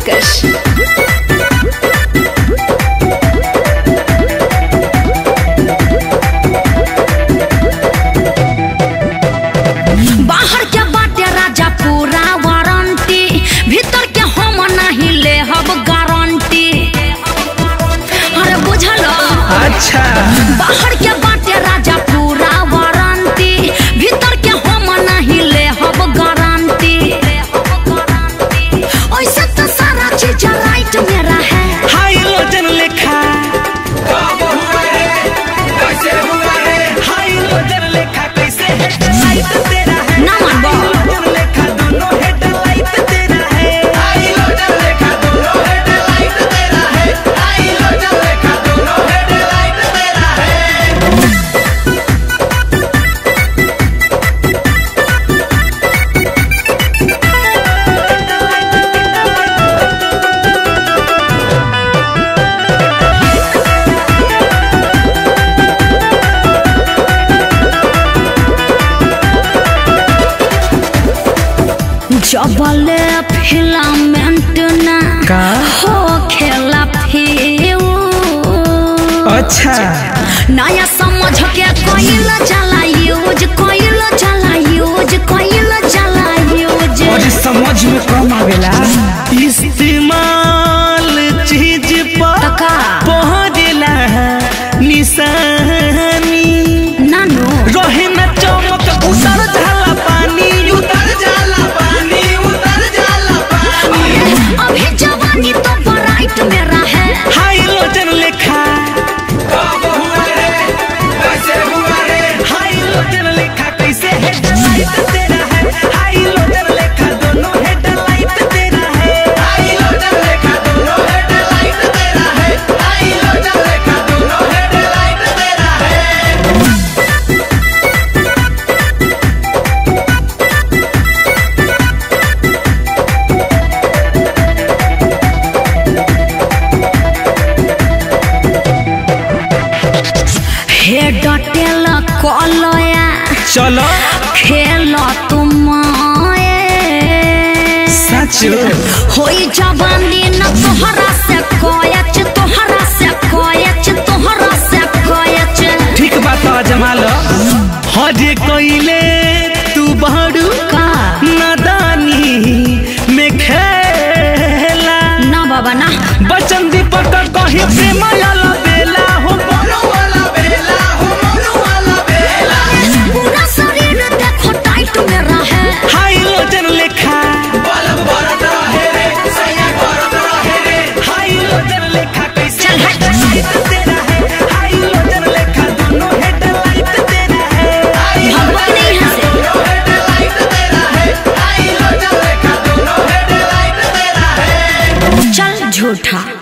पेशकश बाहर के बाटे राजा पूरा वारंटी भीतर के हम नहीं ले हब गारंटी अरे बुझल अच्छा बाहर के बाटे राजा पूरा वारंटी भीतर के हम नहीं ले हब गारंटी ऐसे तो सारा चीज राइट मेरा है हाई लोजन लेखा हाई लोजन लेखा कैसे है लाइट तेरा है ना मानबो। हाई लोजन लेखा दोनों हेडलाइट तेरा है जबले फिलामेंट ना का? हो खेला फिर अच्छा नया समझ के कोइल चला यूज कोइल चला यूज कोइल चला यूज और समझ में कम आवेला इस्तेमाल चीज पर तका पहुंचला निशानी नानो रहे न चमक उतर जाला पानी उतर जाला पानी उतर जाला पानी अभी जवानी तो ब्राइट मेरा है हाई लोजन लेखा हाई लोजन लेखा कैसे हेडलाइट तेरा है हाई लोजन लेखा दोनों हेडलाइट तेरा है हे डटेल कलया चलो खेल तुम सच होई जवानी न तोहरा से कोयच तोहरा से कोयच तोहरा से कोयच ठीक बात जमा लो हजे कइले तू बहरू का नादानी में खेला ना बाबा ना बचन दीपक कही प्रेम लाला बेला हो पूरा शरीर देखो टाइट मेरा है हाई लोजन लेखा हाई लोजन लेखा कैसे चल हट। हेडलाइट तेरा है हाई लोजन लेखा दोनों हेडलाइट तेरा है भगवान नहीं हंसे चल झूठा